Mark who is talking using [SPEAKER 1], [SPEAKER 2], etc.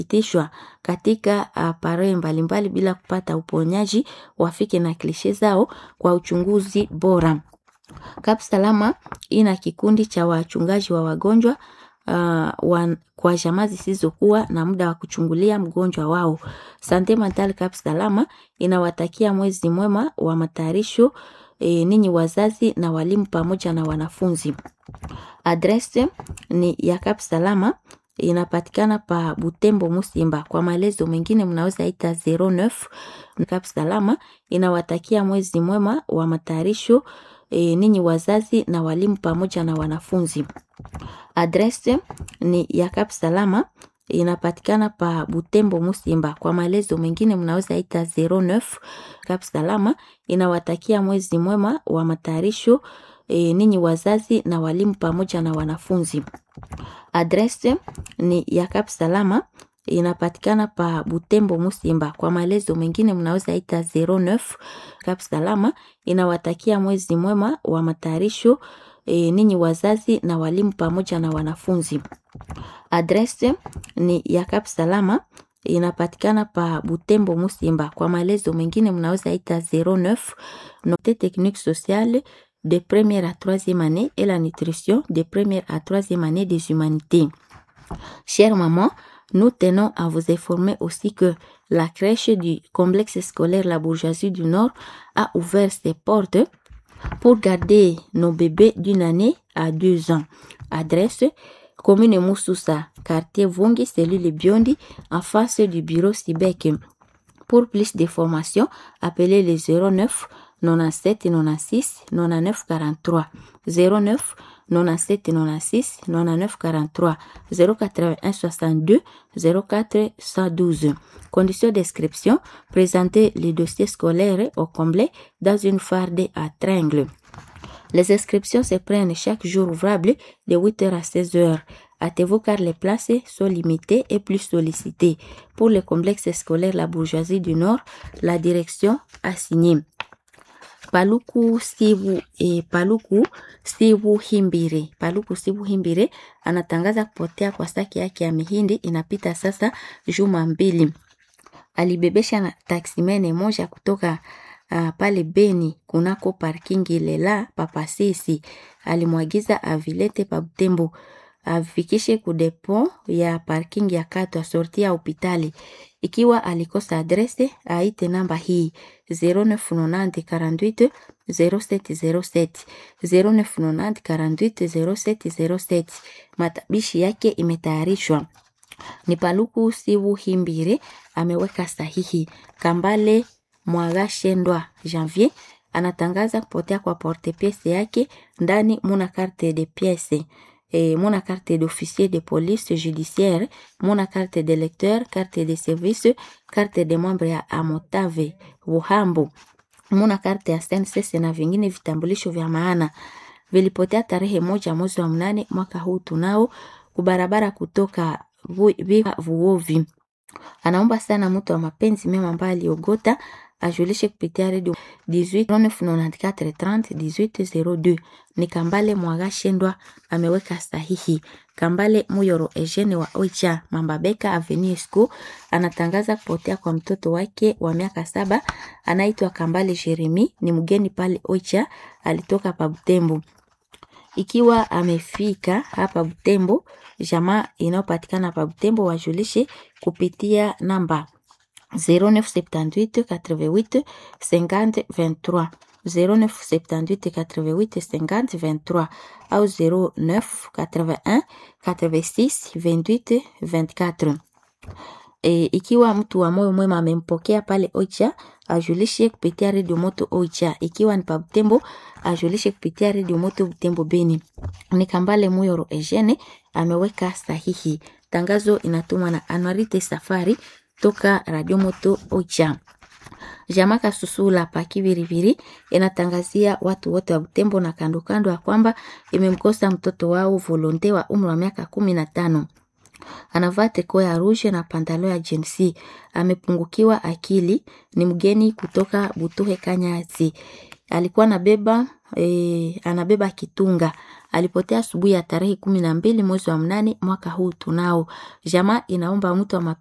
[SPEAKER 1] itishwa katika apare mbalimbali bila kupata uponyaji wafike na klishe zao kwa uchunguzi bora. Kap Salama ina kikundi cha wachungaji wa wagonjwa uh, wa, kwa jamaa zisizokuwa na muda wa kuchungulia mgonjwa wao. Sante Mental Kap Salama inawatakia mwezi mwema wa matayarisho e, ninyi wazazi na walimu pamoja na wanafunzi. Adrese ni ya Kap Salama inapatikana pa Butembo Musimba. Kwa maelezo mengine mnaweza ita 09 Kap Salama inawatakia mwezi mwema wa matayarisho e, ninyi wazazi na walimu pamoja na wanafunzi. Adrese ni ya Kap Salama inapatikana pa Butembo Musimba. Kwa maelezo mengine mnaweza ita 09 Kap Salama inawatakia mwezi mwema wa matayarisho e, ninyi wazazi na walimu pamoja na wanafunzi. Adrese ni ya Kap Salama inapatikana pa Butembo Musimba. Kwa maelezo mengine mnaweza ita 09 Kap Salama inawatakia mwezi mwema wa matayarisho e, ninyi wazazi na walimu pamoja na wanafunzi. Adrese ni ya Kap Salama inapatikana pa Butembo Musimba. Kwa maelezo mengine mnaweza ita 09 Note technique sociale de première à troisième année et la nutrition de première à troisième année des humanités. Chère maman, nous tenons à vous informer aussi que la crèche du complexe scolaire La Bourgeoisie du Nord a ouvert ses portes pour garder nos bébés d'une année à deux ans. Adresse commune Moussoussa, quartier Vongi, cellule Biondi, en face du bureau Sibec. Pour plus de formations, appelez les 09 97 96 99 43 09 97 96 99 43 081 62 04 112. Conditions d'inscription présenter les dossiers scolaires au complet dans une farde à tringles. Les inscriptions se prennent chaque jour ouvrable de 8h à 16h. Hâtez-vous car les places sont limitées et plus sollicitées. Pour le complexe scolaire La Bourgeoisie du Nord, la direction a signé. Paluku Sibu e, Paluku Sibu Himbire. Paluku Sibu Himbire anatangaza kupotea kwa saki yake ya mihindi inapita sasa juma mbili. Alibebesha na taksimene moja kutoka uh, pale Beni kunako parking lela papasisi. Alimwagiza avilete pa Butembo afikishe kudepo ya parking ya Katwa sorti ya hopitali. Ikiwa alikosa adrese, aite namba hii 0990 48 0707 0990 48 0707. Matabishi yake imetayarishwa ni Paluku Sibu Himbire ameweka sahihi. Kambale Mwagashendwa Janvier anatangaza kupotea kwa porte piece yake ndani muna carte de pièce et mon carte d'officier de police judiciaire, mon carte de lecteur, carte de service, carte de membre ya Amotave Buhambo, mon carte ya SNCC na vingine vitambulisho vya maana vilipotea tarehe moja mwezi wa mnane mwaka huu tunao kubarabara kutoka Viva Vuovi. Anaomba sana mtu wa mapenzi mema ambaye aliogota ajulishe kupitia redio 189430 ni Kambale Mwagashendwa ameweka sahihi. Kambale Muyoro Eugene wa Oicha Mambabeka Avenue School anatangaza kupotea kwa mtoto wake wa miaka saba anaitwa Kambale Jeremi, ni mgeni pale Oicha, alitoka pa Butembo. Ikiwa amefika hapa Butembo, jamaa inayopatikana pa Butembo wajulishe kupitia namba 0978 88 50 23 0978 88 50 23 au 09 81 86 28 24. E, ikiwa mtu wa moyo mwema amempokea pale Oicha ajulishe kupitia redio moto Oicha. Ikiwa ni pa Butembo ajulishe kupitia redio moto Butembo Beni. Ni Kambale Muyoro Eugene ameweka sahihi. Tangazo inatumwa na Anwarite Safari toka Radio Moto Oicha. Jamaka Susula pa Kiviriviri inatangazia watu wote wa Butembo na kando kando ya kwamba imemkosa mtoto wao volonte wa umri wa miaka kumi na tano anavaa teko ya rouge na pantalo ya jinsi, amepungukiwa akili, ni mgeni kutoka Butuhe Kanyasi. Alikuwa anabeba e, anabeba kitunga. Alipotea asubuhi ya tarehe kumi na mbili mwezi wa mnane mwaka huu tunao. Jamaa inaomba mtu wa